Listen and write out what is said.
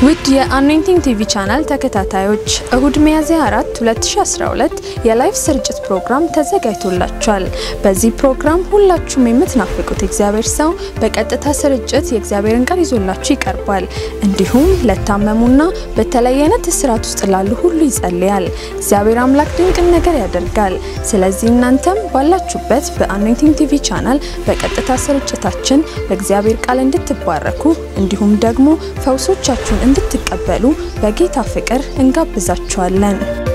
ውድ የአኖይንቲንግ ቲቪ ቻናል ተከታታዮች እሁድ ሚያዝያ 4 2012 የላይፍ ስርጭት ፕሮግራም ተዘጋጅቶላችኋል። በዚህ ፕሮግራም ሁላችሁም የምትናፍቁት እግዚአብሔር ሰው በቀጥታ ስርጭት የእግዚአብሔርን ቃል ይዞላችሁ ይቀርባል። እንዲሁም ለታመሙና በተለያየ አይነት እስራት ውስጥ ላሉ ሁሉ ይጸልያል። እግዚአብሔር አምላክ ድንቅን ነገር ያደርጋል። ስለዚህ እናንተም ባላችሁበት በአኖይንቲንግ ቲቪ ቻናል በቀጥታ ስርጭታችን በእግዚአብሔር ቃል እንድትባረኩ እንዲሁም ደግሞ ፈውሶቻችሁን እንድትቀበሉ በጌታ ፍቅር እንጋብዛችኋለን።